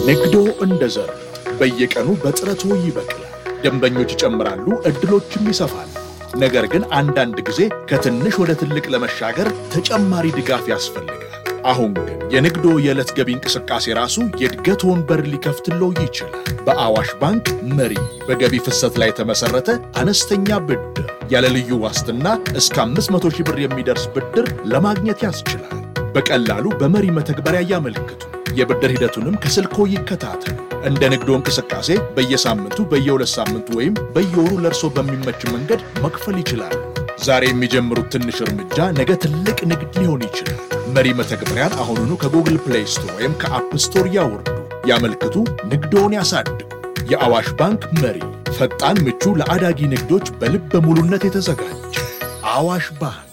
ንግዶ እንደ ዘር በየቀኑ በጥረቶ ይበቅላል። ደንበኞች ይጨምራሉ፣ እድሎችም ይሰፋል። ነገር ግን አንዳንድ ጊዜ ከትንሽ ወደ ትልቅ ለመሻገር ተጨማሪ ድጋፍ ያስፈልጋል። አሁን ግን የንግዶ የዕለት ገቢ እንቅስቃሴ ራሱ የእድገት ወንበር ሊከፍትለው ይችላል። በአዋሽ ባንክ መሪ በገቢ ፍሰት ላይ የተመሠረተ አነስተኛ ብድር ያለ ልዩ ዋስትና እስከ 500 ሺህ ብር የሚደርስ ብድር ለማግኘት ያስችላል። በቀላሉ በመሪ መተግበሪያ ያመልክቱ። የብድር ሂደቱንም ከስልኮ ይከታተሉ። እንደ ንግዶ እንቅስቃሴ በየሳምንቱ በየሁለት ሳምንቱ ወይም በየወሩ ለእርሶ በሚመች መንገድ መክፈል ይችላሉ። ዛሬ የሚጀምሩት ትንሽ እርምጃ ነገ ትልቅ ንግድ ሊሆን ይችላል። መሪ መተግበሪያን አሁኑኑ ከጉግል ፕሌይ ስቶር ወይም ከአፕ ስቶር ያውርዱ፣ ያመልክቱ፣ ንግዶውን ያሳድጉ። የአዋሽ ባንክ መሪ ፈጣን፣ ምቹ፣ ለአዳጊ ንግዶች በልበ ሙሉነት የተዘጋጀ አዋሽ ባንክ።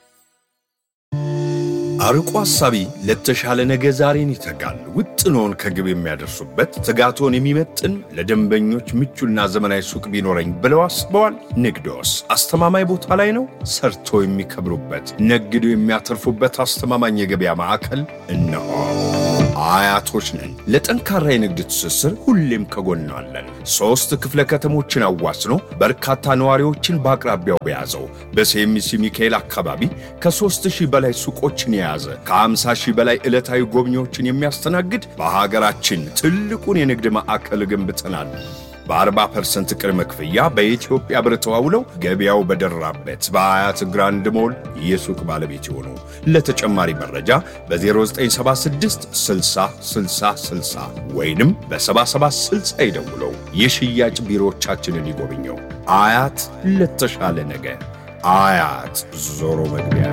አርቆ ሐሳቢ ለተሻለ ነገ ዛሬን ይተጋል። ውጥኖን ከግብ የሚያደርሱበት ትጋቶን የሚመጥን ለደንበኞች ምቹና ዘመናዊ ሱቅ ቢኖረኝ ብለው አስበዋል? ንግዶስ አስተማማኝ ቦታ ላይ ነው? ሰርቶ የሚከብሩበት ነግዶ የሚያተርፉበት አስተማማኝ የገበያ ማዕከል እነሆ። አያቶች ነን። ለጠንካራ የንግድ ትስስር ሁሌም ከጎናለን። ሦስት ክፍለ ከተሞችን አዋስኖ በርካታ ነዋሪዎችን በአቅራቢያው በያዘው በሴሚሲ ሚካኤል አካባቢ ከሦስት ሺህ በላይ ሱቆችን የያዘ ከ50 ሺህ በላይ ዕለታዊ ጎብኚዎችን የሚያስተናግድ በሀገራችን ትልቁን የንግድ ማዕከል ገንብተናል። በ40% ቅድመ ክፍያ በኢትዮጵያ ብር ተዋውለው ገበያው በደራበት በአያት ግራንድ ሞል የሱቅ ባለቤት ይሆኑ። ለተጨማሪ መረጃ በ0976 60 60 60 ወይንም በ7760 ይደውለው። የሽያጭ ቢሮዎቻችንን ይጎብኘው። አያት ለተሻለ ነገ። አያት ዞሮ መግቢያ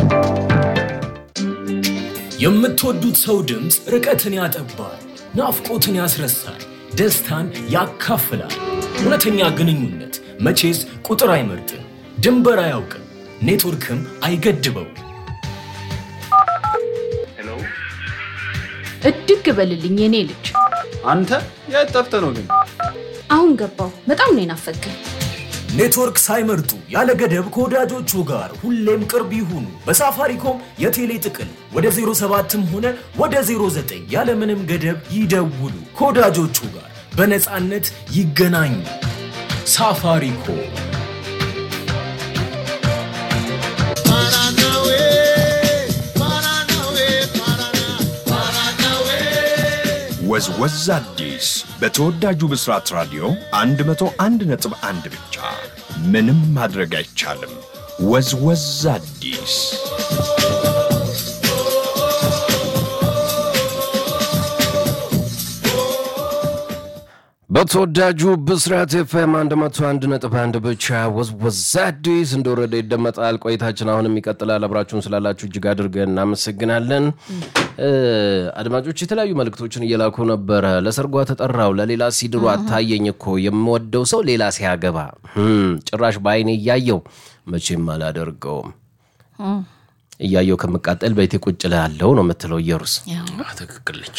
የምትወዱት ሰው ድምፅ ርቀትን ያጠባል፣ ናፍቆትን ያስረሳል፣ ደስታን ያካፍላል። እውነተኛ ግንኙነት መቼስ ቁጥር አይመርጥም፣ ድንበር አያውቅም፣ ኔትወርክም አይገድበው። እድግ በልልኝ የኔ ልጅ። አንተ የት ጠፍተህ ነው ግን? አሁን ገባው። በጣም ነው የናፈቀኝ። ኔትወርክ ሳይመርጡ ያለ ገደብ ከወዳጆቹ ጋር ሁሌም ቅርብ ይሁኑ። በሳፋሪኮም የቴሌ ጥቅል ወደ 07ም ሆነ ወደ 09 ያለምንም ገደብ ይደውሉ። ከወዳጆቹ ጋር በነፃነት ይገናኙ። ሳፋሪኮም ወዝወዝ አዲስ በተወዳጁ ብስራት ራዲዮ 101.1 ብቻ። ምንም ማድረግ አይቻልም። ወዝወዝ አዲስ በተወዳጁ ብስራት ኤፍኤም 101.1 ብቻ ወዝወዝ አዲስ እንደወረደ ይደመጣል። ቆይታችን አሁንም ይቀጥላል። አብራችሁን ስላላችሁ እጅግ አድርገን እናመሰግናለን። አድማጮች የተለያዩ መልእክቶችን እየላኩ ነበረ። ለሰርጓ ተጠራው ለሌላ ሲድሩ አታየኝ እኮ የምወደው ሰው ሌላ ሲያገባ ጭራሽ በአይኔ እያየው መቼም አላደርገውም እያየው ከምቃጠል ቤቴ ቁጭ ላለው ነው የምትለው ኢየሩስ። ትክክል ነች።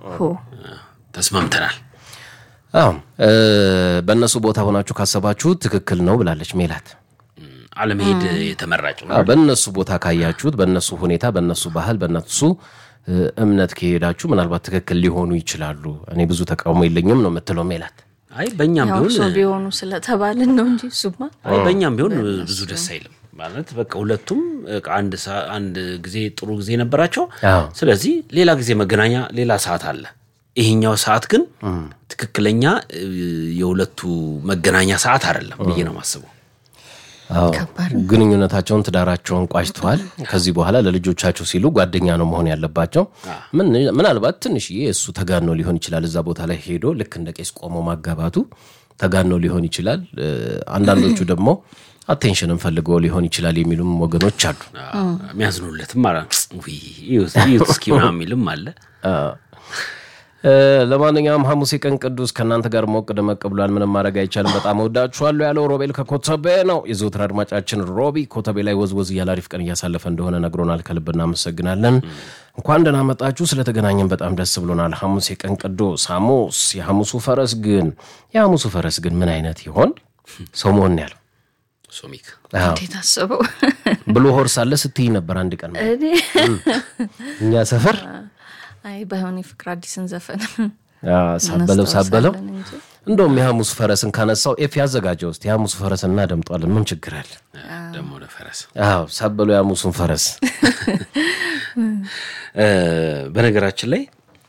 ተስማምተናል። አዎ በእነሱ ቦታ ሆናችሁ ካሰባችሁት ትክክል ነው ብላለች ሜላት። አለመሄድ የተመራጭ ነው። አዎ፣ በእነሱ ቦታ ካያችሁት፣ በእነሱ ሁኔታ፣ በእነሱ ባህል፣ በእነሱ እምነት ከሄዳችሁ ምናልባት ትክክል ሊሆኑ ይችላሉ። እኔ ብዙ ተቃውሞ የለኝም ነው የምትለው ሜላት። አይ በእኛም ያው ቢሆን ሰው ቢሆኑ ስለተባልን ነው እንጂ እሱማ አይ በእኛም ቢሆን ብዙ ደስ አይልም ማለት በቃ ሁለቱም በቃ አንድ ሰ- አንድ ጊዜ ጥሩ ጊዜ ነበራቸው። አዎ። ስለዚህ ሌላ ጊዜ መገናኛ ሌላ ሰዓት አለ። ይሄኛው ሰዓት ግን ትክክለኛ እ, የሁለቱ መገናኛ ሰዓት አይደለም ብዬ ነው የማስበው። አዎ፣ ከባድ ግንኙነታቸውን ትዳራቸውን ቋጭተዋል። ከዚህ በኋላ ለልጆቻቸው ሲሉ ጓደኛ ነው መሆን ያለባቸው። ምን- ምናልባት ትንሽዬ እሱ ተጋኖ ሊሆን ይችላል። እዛ ቦታ ላይ ሄዶ ልክ እንደ ቄስ ቆሞ ማጋባቱ ተጋኖ ሊሆን ይችላል። እ፣ አንዳንዶቹ ደግሞ አቴንሽንን ፈልገው ሊሆን ይችላል የሚሉም ወገኖች አሉ። የሚያዝኑለትም አ እዩት እስኪ ምናምን የሚልም አለ። እ፣ ለማንኛውም ሐሙስ የቀን ቅዱስ ከእናንተ ጋር ሞቅ ደመቅ ብሏል። ምንም ማድረግ አይቻልም። በጣም እወዳችኋለሁ ያለው ሮቤል ከኮተቤ ነው። የዘወትር አድማጫችን ሮቢ ኮተቤ ላይ ወዝወዝ እያለ አሪፍ ቀን እያሳለፈ እንደሆነ ነግሮናል። ከልብ እናመሰግናለን። እንኳን ደህና መጣችሁ። ስለተገናኘን በጣም ደስ ብሎናል። ሐሙስ የቀን ቅዱስ ሐሙስ። የሐሙሱ ፈረስ ግን የሐሙሱ ፈረስ ግን ምን አይነት ይሆን? ሰው መሆን ያለው ሶሚክ አዎ። እንዴት አስበው ብሎ ሆርስ አለ ስትይ ነበር አንድ ቀን እኔ እኛ ሰፈር አይ ባይሆን የፍቅር አዲስን ዘፈን አዎ፣ ሳበለው ሳበለው እናስታውሳለን እንጂ። እንደውም የሐሙስ ፈረስን ካነሳው ኤፍ ያዘጋጀው ውስጥ የሐሙስ ፈረስ እናደምጧለን። ምን ችግር አለ? ደግሞ ለፈረስ አዎ ሳበለው የሐሙሱን ፈረስ እ፣ በነገራችን ላይ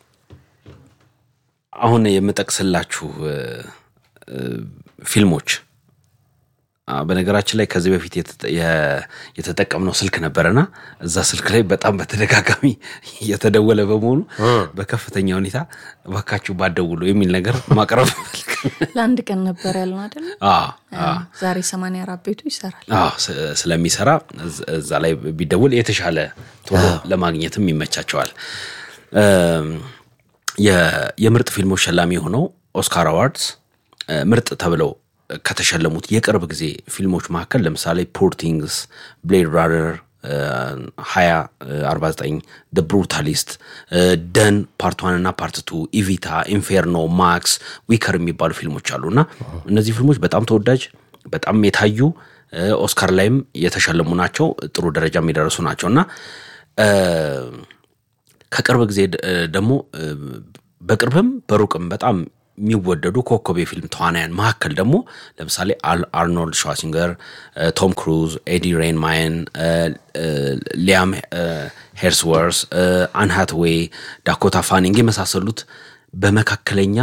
አሁን የምጠቅስላችሁ እ፣ እ፣ ፊልሞች አ፣ በነገራችን ላይ ከዚህ በፊት የተጠ- የ- የተጠቀምነው ስልክ ነበረና እዛ ስልክ ላይ በጣም በተደጋጋሚ እየተደወለ በመሆኑ በከፍተኛ ሁኔታ እባካችሁ ባደውሉ የሚል ነገር ማቅረብ ለአንድ ቀን ነበር ያልነው አይደለ? አዎ፣ አዎ። ዛሬ 84 ቤቱ ይሰራል። አዎ ስ- ስለሚሰራ እዝ- እዛ ላይ ቢደውል የተሻለ ቶሎ ለማግኘትም ይመቻቸዋል። እም፣ የ- የምርጥ ፊልሞች ሸላሚ የሆነው ኦስካር አዋርድስ እ፣ ምርጥ ተብለው ከተሸለሙት የቅርብ ጊዜ ፊልሞች መካከል ለምሳሌ ፑር ቲንግስ፣ ብሌድ ራነር 2049 ደ ብሩታሊስት፣ ደን ፓርት ዋን እና ፓርት ቱ፣ ኢቪታ፣ ኢንፌርኖ፣ ማክስ፣ ዊከር የሚባሉ ፊልሞች አሉ እና እነዚህ ፊልሞች በጣም ተወዳጅ በጣም የታዩ እ፣ ኦስካር ላይም የተሸለሙ ናቸው። ጥሩ ደረጃ የሚደርሱ ናቸው እና እ፣ ከቅርብ ጊዜ ድ- እ፣ ደግሞ እ፣ በቅርብም በሩቅም በጣም የሚወደዱ ኮከብ የፊልም ተዋናያን መካከል ደግሞ ለምሳሌ አል- አርኖልድ ሸዋሲንገር፣ እ፣ ቶም ክሩዝ፣ ኤዲ ሬንማየን፣ እ፣ እ፣ ሊያም እ፣ ሄርስወርስ፣ እ፣ አን ሃትዌይ፣ ዳኮታ ፋኒንግ የመሳሰሉት በመካከለኛ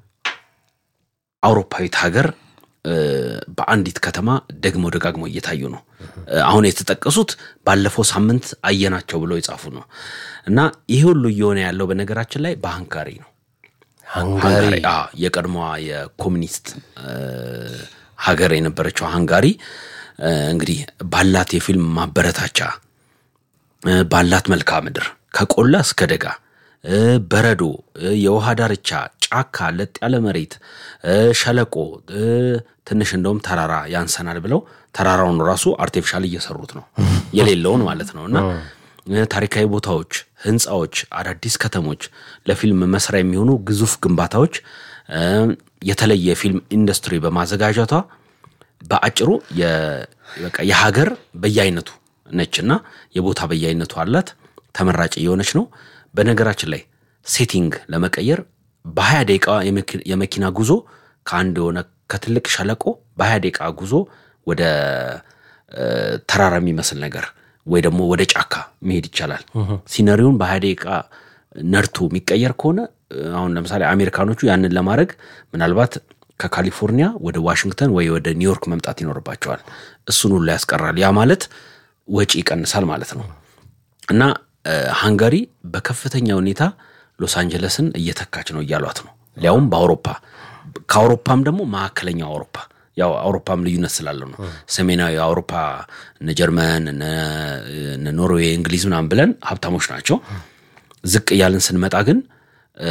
አውሮፓዊት ሀገር እ፣ በአንዲት ከተማ ደግሞ ደጋግሞ እየታዩ ነው። እ፣ አሁን የተጠቀሱት ባለፈው ሳምንት አየናቸው ብለው የጻፉ ነው እና ይህ ሁሉ እየሆነ ያለው በነገራችን ላይ በሃንጋሪ ነው። ሃንጋሪ ሃንጋሪ አዎ፣ የቀድሞዋ የኮሚኒስት እ፣ ሀገር የነበረችው ሃንጋሪ እ፣ እንግዲህ ባላት የፊልም ማበረታቻ እ፣ ባላት መልክዓ ምድር ከቆላ እስከ ደጋ እ፣ በረዶ እ፣ የውሃ ዳርቻ፣ ጫካ፣ ለጥ ያለ መሬት፣ እ፣ ሸለቆ እ፣ ትንሽ እንደውም ተራራ ያንሰናል ብለው ተራራውን ራሱ አርቲፊሻል እየሰሩት ነው የሌለውን ማለት ነው እና እ፣ ታሪካዊ ቦታዎች፣ ህንፃዎች፣ አዳዲስ ከተሞች፣ ለፊልም መስሪያ የሚሆኑ ግዙፍ ግንባታዎች፣ እ፣ የተለየ የፊልም ኢንዱስትሪ በማዘጋጀቷ በአጭሩ የ- በቃ የሀገር በየአይነቱ ነች እና የቦታ በየአይነቱ አላት። ተመራጭ እየሆነች ነው። በነገራችን ላይ ሴቲንግ ለመቀየር በሀያ ደቂቃ የመኪ- የመኪና ጉዞ ከአንድ የሆነ ከትልቅ ሸለቆ በሀያ ደቂቃ ጉዞ ወደ እ፣ ተራራ የሚመስል ነገር ወይ ደግሞ ወደ ጫካ መሄድ ይቻላል። ሲነሪውን በሀያ ደቂቃ ነድቶ የሚቀየር ከሆነ እ፣ አሁን ለምሳሌ አሜሪካኖቹ ያንን ለማድረግ ምናልባት ከካሊፎርኒያ ወደ ዋሽንግተን ወይ ወደ ኒውዮርክ መምጣት ይኖርባቸዋል። እሱን ሁሉ ያስቀራል። ያ ማለት ወጪ ይቀንሳል ማለት ነው እና እ፣ ሃንጋሪ በከፍተኛ ሁኔታ ሎስ አንጀለስን እየተካች ነው እያሏት ነው። ሊያውም በአውሮፓ ከአውሮፓም ደግሞ መካከለኛው አውሮፓ ያው አውሮፓም ልዩነት ስላለው ነው። ሰሜናዊ አውሮፓ እነ ጀርመን እነ እነ ኖርዌይ፣ እንግሊዝ ምናምን ብለን ሀብታሞች ናቸው። ዝቅ እያልን ስንመጣ ግን እ፣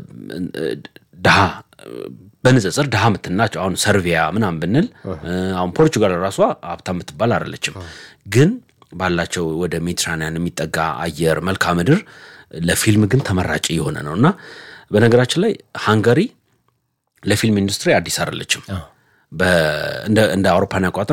ድሃ በንጽጽር ድሃ የምትናቸው አሁን ሰርቪያ ምናምን ብንል እ፣ አሁን ፖርቹጋል ራሷ ሀብታም የምትባል አይደለችም። ግን ባላቸው ወደ ሜዲትራኒያን የሚጠጋ አየር መልክዓ ምድር ለፊልም ግን ተመራጭ የሆነ ነው እና በነገራችን ላይ ሃንጋሪ ለፊልም ኢንዱስትሪ አዲስ አይደለችም። በ- እንደ እንደ አውሮፓን አቆጣጠር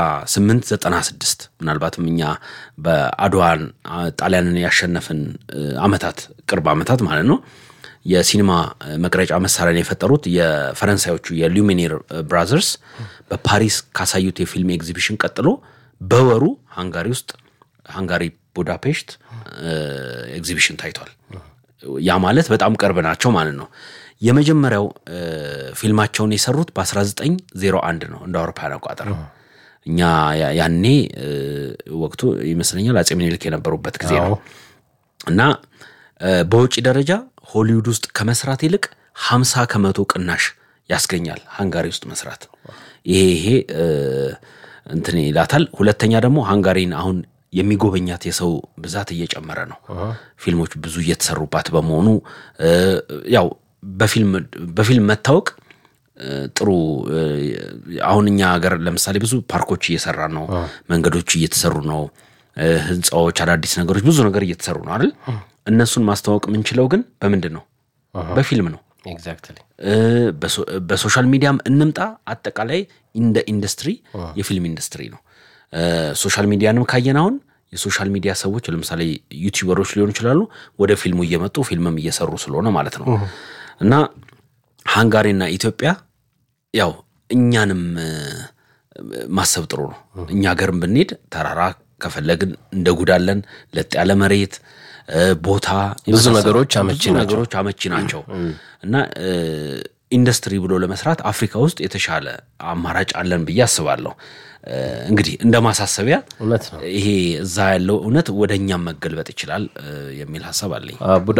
በ1896 ምናልባትም እኛ በአድዋን አ፣ ጣሊያንን ያሸነፍን እ፣ አመታት ቅርብ አመታት ማለት ነው የሲኒማ እ፣ መቅረጫ መሳሪያን የፈጠሩት የፈረንሳዮቹ የሉሚኔር እ፣ ብራዘርስ በፓሪስ ካሳዩት የፊልም ኤግዚቢሽን ቀጥሎ በወሩ ሃንጋሪ ውስጥ ሃንጋሪ ቡዳፔስት እ፣ ኤግዚቢሽን ታይቷል። ያ ማለት በጣም ቅርብ ናቸው ማለት ነው። የመጀመሪያው እ፣ ፊልማቸውን የሰሩት በ1901 ነው እንደ አውሮፓውያን አቆጣጠር። እኛ ያ- ያኔ እ፣ ወቅቱ ይመስለኛል አጼ ምኒልክ የነበሩበት ጊዜ ነው እና እ፣ በውጭ ደረጃ ሆሊውድ ውስጥ ከመስራት ይልቅ 50 ከመቶ ቅናሽ ያስገኛል ሃንጋሪ ውስጥ መስራት። ይሄ ይሄ እ፣ እንትን ይላታል። ሁለተኛ ደግሞ ሃንጋሪን አሁን የሚጎበኛት የሰው ብዛት እየጨመረ ነው። ፊልሞች ብዙ እየተሰሩባት በመሆኑ እ፣ ያው በፊልም በፊልም መታወቅ እ፣ ጥሩ እ፣ አሁን እኛ ሀገር ለምሳሌ ብዙ ፓርኮች እየሰራ ነው፣ መንገዶች እየተሰሩ ነው፣ እ፣ ህንፃዎች፣ አዳዲስ ነገሮች ብዙ ነገር እየተሰሩ ነው አይደል? እነሱን ማስተዋወቅ የምንችለው ግን በምንድን ነው? በፊልም ነው። ኤግዛክትሊ እ፣ በሶ- በሶሻል ሚዲያም እንምጣ። አጠቃላይ እንደ ኢንዱስትሪ የፊልም ኢንዱስትሪ ነው። እ፣ ሶሻል ሚዲያንም ካየን አሁን የሶሻል ሚዲያ ሰዎች ለምሳሌ ዩቲዩበሮች ሊሆኑ ይችላሉ። ወደ ፊልሙ እየመጡ ፊልምም እየሰሩ ስለሆነ ማለት ነው። እና ሃንጋሪና ኢትዮጵያ ያው እኛንም እ፣ ማሰብ ጥሩ ነው። እኛ ሀገርም ብንሄድ ተራራ ከፈለግን እንደጉዳለን፣ ለጥ ያለ መሬት እ፣ ቦታ የመሳሰሉ- ነገሮች አመቺ ብዙ ናቸው። ነገሮች አመቺ ናቸው እና እ፣ ኢንዱስትሪ ብሎ ለመስራት አፍሪካ ውስጥ የተሻለ አማራጭ አለን ብዬ አስባለሁ። እ፣ እንግዲህ እንደ ማሳሰቢያ እውነት ነው። ይሄ እዛ ያለው እውነት ወደ እኛም መገልበጥ ይችላል እ፣ የሚል ሀሳብ አለኝ። አቡ